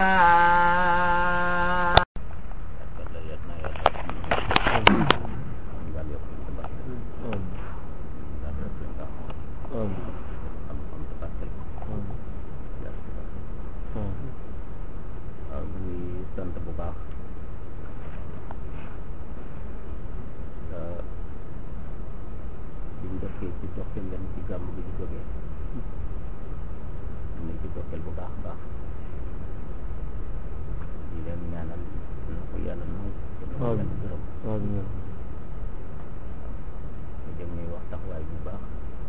waaw ñuy sant bu baax biñ dëkkee ci doxeel leen ci gàmm bi ñu jógee am nañ ci doxeel bu baax a baax di leen ñaanal na ko yàlla nangu te na ko yàlla gërëm te dem ñuy wax taxawaay bu baax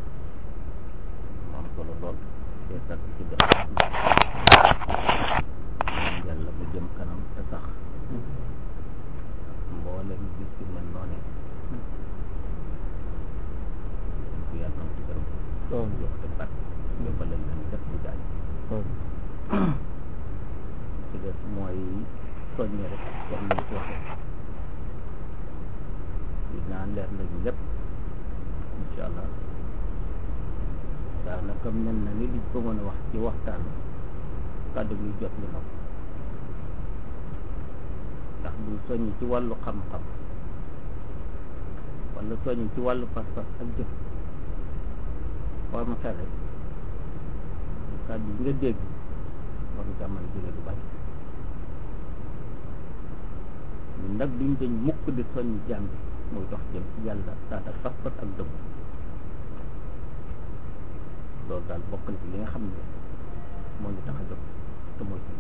mu am solo lool te sant ci def yàlla mu jëm kanam te sax mboolem bis yu mel noone dañ ko yàlla nangu ci gërëm jox te bat yóbbalal leen def bu jaay ci des mooy soññe rek comme ni ñu ko waxee dinaa leer nañu lépp incha allah daanaka mel na ni liñ ko mën a wax ci waxtaan kàddu gi jot li na ko ndax bu soññ ci wàllu xam-xam wala soññ ci wàllu pas-pas ak jëf forme xel rek kàddu yi nga dégg war nga mën a jëlee lu bari ñun nag duñ dañ mukk di soññ jàmm bi muy dox jëm ci yàlla saat ak pas-pas ak dëgg loolu daal bokk na ci li nga xam ne moo ñu tax a jóg te mooy ci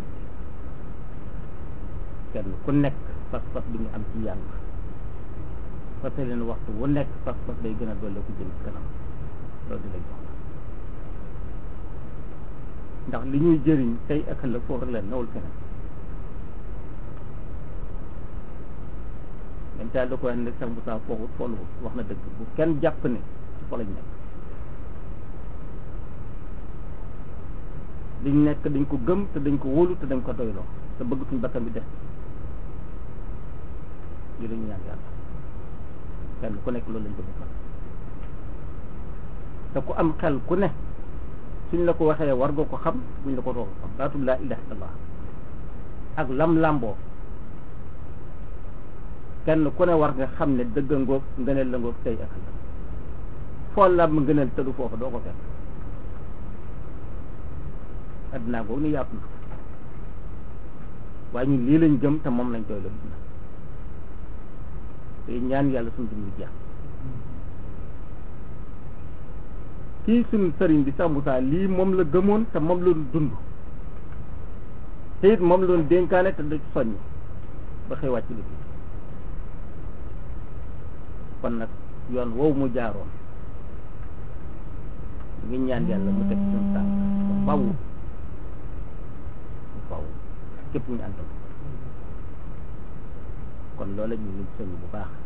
kenn ku nekk pas-pas bi ñu am ci yàlla fase leen waxtu wu nekk pas-pas day gën a doole ko jëm ci kanam loolu di lay jox ndax li ñuy jëriñ tey ak ëllëg foofu la nawul feneen même daal da ko wax ne sax bu saa foofu foolu wax na dëgg bu kenn jàpp ne ci fo lañ nekk liñ nekk dañ ko gëm te dañ ko wóolu te dañ ko doyloo te bëgg suñ bakkan bi def li lañu ñaan yàlla kenn ku nekk loolu lañ bëgg fa te ku am xel ku ne suñ la ko waxee war nga ko xam buñ la ko doog xam baatu laa ilaha illallah ak lam làmboo kenn ku ne war nga xam ne dëgg ngoog ngëneel la ngoog tey ak la foo làmb ngëneel tëdu foofu doo ko fekk addinaa googu ni yaatu na waaye ñun lii lañ gëm te moom lañ doy la na te ñaan yàlla suñu dund jeex kii suñu sëriñ bi Sàmbu Saa lii moom la gëmoon te moom la dund te it moom la doon dénkaane te da soññ ba xëy wàcc liggéey kon nag yoon woowu mu jaaroon ngi ñaan yàlla mu teg suñu tànk ba faw ba faw képp ñu àndal kon loola ñu ngi soññ bu baax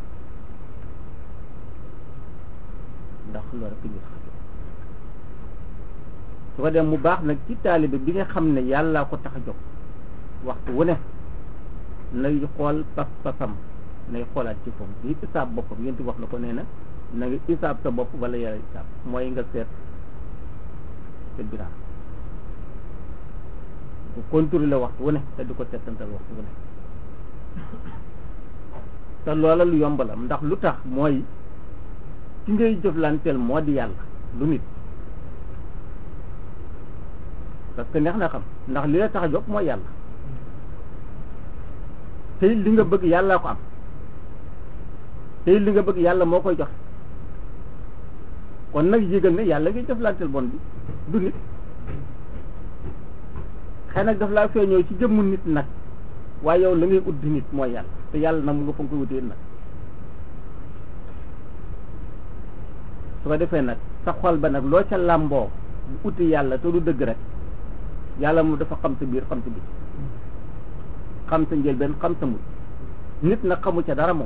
ndax loolu rek ñu tax su ko dem mu baax nag ci taalibe bi nga xam ne yàllaa ko tax a jóg waxtu wu ne nay xool pas-pasam nay xoolaat ci foofu di isaab boppam yéen wax na ko nee na na nga isaab sa bopp wala yàlla isaab mooy nga seet sa bilan bu contrôler waxtu wu ne te di ko seetantal waxtu wu ne te loola lu yombalam ndax lu tax mooy ki ngay jëflanteel moo di yàlla lu nit parce que neex na xam ndax li la tax a jóg mooy yàlla tey li nga bëgg yàllaa ko am tey li nga bëgg yàlla moo koy jox kon nag yëgal ne yàlla ngay jëflanteel bon bi du nit xëy nag daf laa feeñoo ci jëmmu nit nag waaye yow la ngay ut di nit mooy yàlla te yàlla na mu nga fa nga koy wutee nag su ko defee nag sa xol ba nag loo ca làmboo bu uti yàlla te du dëgg rek yàlla moom dafa xam sa biir xam sa biir xam sa njëlbeen xam sa mujj nit nag xamu ca dara moom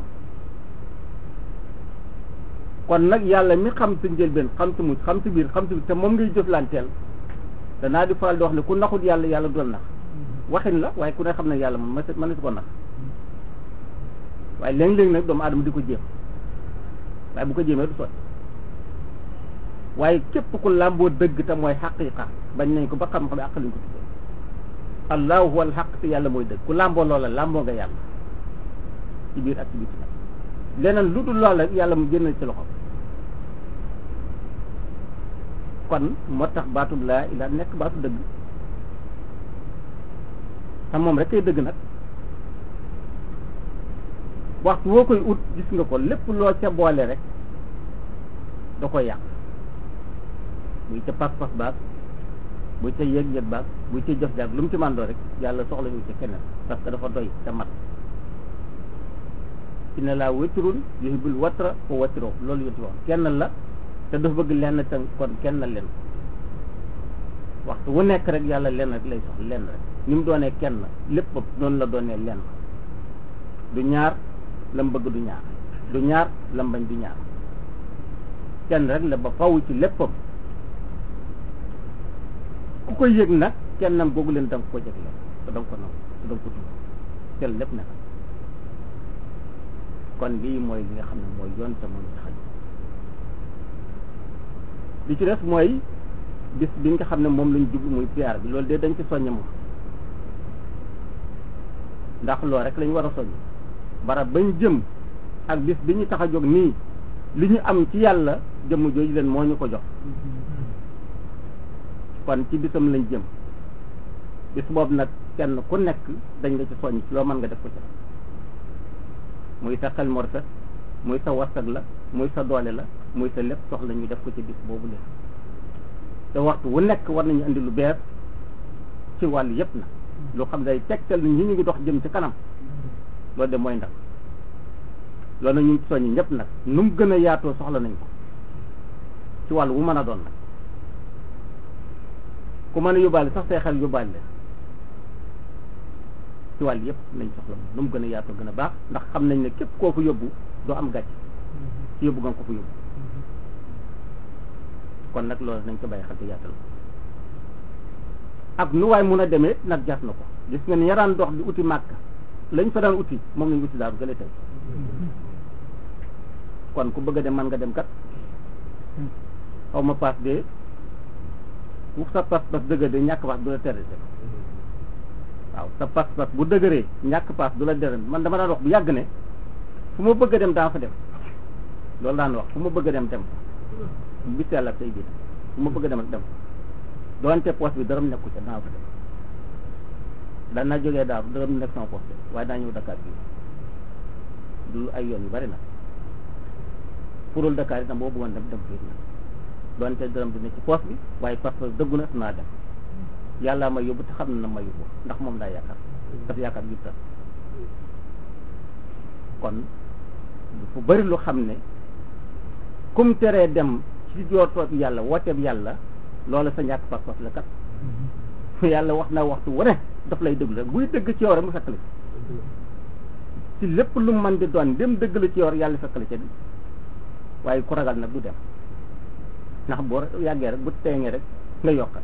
kon nag yàlla mi xam sa njëlbeen xam sa mujj xam sa biir xam sa biir te moom ngay jëflanteel danaa di faral di wax ne ku naxut yàlla yàlla doon nax waxin la waaye ku ne xam ne yàlla moom mën na si ko nax waaye léeg-léeg nag doomu aadama di ko jéem waaye bu ko jéemee du sotti waaye képp ku làmboo dëgg te mooy xaqiiqa bañ nañ ko ba xam-xam àq lañ ko tuddee allahu huwal xaq te yàlla mooy dëgg ku làmboo loola làmboo nga yàlla ci biir ak ci biti nag leneen lu dul loola yàlla mu génn ci loxo kon moo tax baatub laa ilaa nekk baatu dëgg te moom rek kay dëgg nag waxtu woo koy ut gis nga ko lépp loo ca boole rek da koy yàq buy ca pas-pas baag buy ca yëg-yëg baag buy ca jëf jaag lu mu ci màndoo rek yàlla soxla ñu ci keneen parce que dafa doy te mat inna laa witrun yuhibbul watra wa watroo loolu yonti wax kenn la te dafa bëgg lenn te kon kenn leen waxtu wu nekk rek yàlla lenn rek lay soxla lenn rek ni mu doonee kenn lépp noonu la doonee lenn du ñaar lam bëgg du ñaar du ñaar lam bañ du ñaar kenn rek la ba faw ci léppam ku ko yëg nag kennam googu leen da nga ko jëg leen te da nga ko nangu te da nga ko tudd tel lépp ne kon lii mooy li nga xam ne mooy yoon te mooy xaj li ci des mooy bis bi nga xam ne moom lañ jublu muy siyaar bi loolu de dañ ci soññ moom ndax loolu rek lañ war a soññ barab bañ jëm ak bis bi ñu tax a jóg nii li ñu am ci yàlla jëmm jooju leen moo ñu ko jox kon ci bisam lañ jëm bis boobu nag kenn ku nekk dañ nga ci soññ ci loo mën nga def ko ci muy sa xel mu rafet muy sa warsag la muy sa doole la muy sa lépp soxla ñu def ko ci bis boobu leen te waxtu wu nekk war nañu indi lu bees ci wàll yépp na lu xam day tegtal ni ñi ñu ngi dox jëm ci kanam loolu de mooy ndax loolu nag ñu ngi ci soññi ñëpp nag nu mu gën a yaatoo soxla nañ ko ci wàll wu mën a doon nag ku mën a yóbbaale sax say xel yóbbaale leen ci wàll yëpp nañ soxla moom nu mu gën a yaatoo gën a baax ndax xam nañ ne képp koo fa yóbbu doo am gàcc ci yóbbu nga ko fa yóbbu kon nag loolu nañ ko bàyyi xel te yaatal ko ak nu waay mun a demee nag jas na ko gis nga ni yaraan dox di uti màkka lañ fa daan uti moom lañ uti daaru gële tey kon ku bëgg a dem man nga dem kat xaw ma paas de bu sa pas pas dëgër de ñàkk paas du la tere dem waaw sa pas pas bu dëgëree ñàkk paas du la tere man dama daan wax bu yàgg ne fu ma bëgg a dem daa fa dem loolu daan wax fu ma bëgg a dem dem bis yàlla tey bii fu ma bëgg a dem dem doonte poos bi dërëm nekku ca daa fa dem daan naa jógee daaru dërëm nekk sama poos de waaye daa ñëw Dakar bi du ay yoon yu bari nag pourul Dakar itam boo bëggoon dem dem fii nag doonte dërëm di ne ci poos bi waaye parce que dëggu na naa dem yàllaa ma yóbbu te xam na ma yóbbu ndax moom daa yaakaar daf yaakaar yu tas kon fu bari lu xam ne kum teree dem ci jootoob yàlla wooteeb yàlla loola sa ñàkk pas-pas la kat yàlla wax na waxtu wane daf lay dëgg rek buy dëgg ci yow rek mu fekk la ci lépp lu man di doon dem dëgg la ci yow yàlla fekk la ca di waaye ku ragal nag du dem ndax boo yàggee rek bu teeŋee rek nga yokkat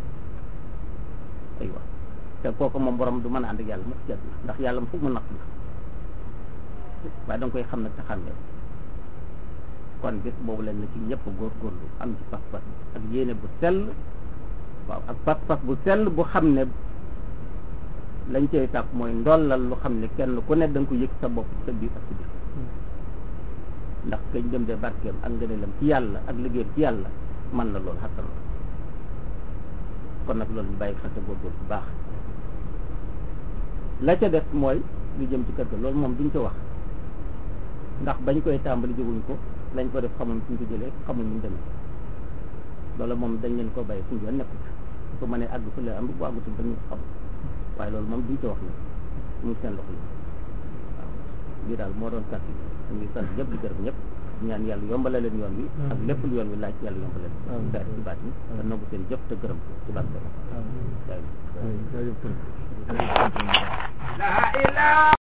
aywa te kooku moom borom du mën a ànd ak yàlla mu ci ndax yàlla mu foog mu natt la waaye da nga koy xam nag te xàmmee kon bis boobu leen na ci ñëpp góorgóorlu am ci pas-pas ak yéene bu sell waaw ak pas-pas bu sell bu xam ne lañ cay tàpp mooy ndollal lu xam ne kenn ku ne da nga ko yëg sa bopp sa biir ak sa biir ndax kañ dem de barkeem ak ngëneelam ci yàlla ak liggéeyam ci yàlla man na loolu xattan la kon nag loolu ñu bàyyi xel te góorgóorlu bu baax la ca def mooy lu jëm ci kër ga loolu moom duñ ko wax ndax bañ koy tàmbali jóguñ ko lañ ko def xamuñ suñ ko jëlee xamuñ ñu demee loolu moom dañ leen ko bàyyi suñ yoon nekkul su ma nee àgg fu leen am bu àggutul dañu xam waaye loolu moom duñ ko wax nag mu ngi seen loxo yi waaw lii daal moo doon kàtt dañuy sant ñëpp di gërëm ñëpp ñaan yàlla yombale leen yoon wi ak lépp lu yoon wi laaj yàlla yombale leen daal ci baat yi te nangu seen jëf te gërëm ci baat la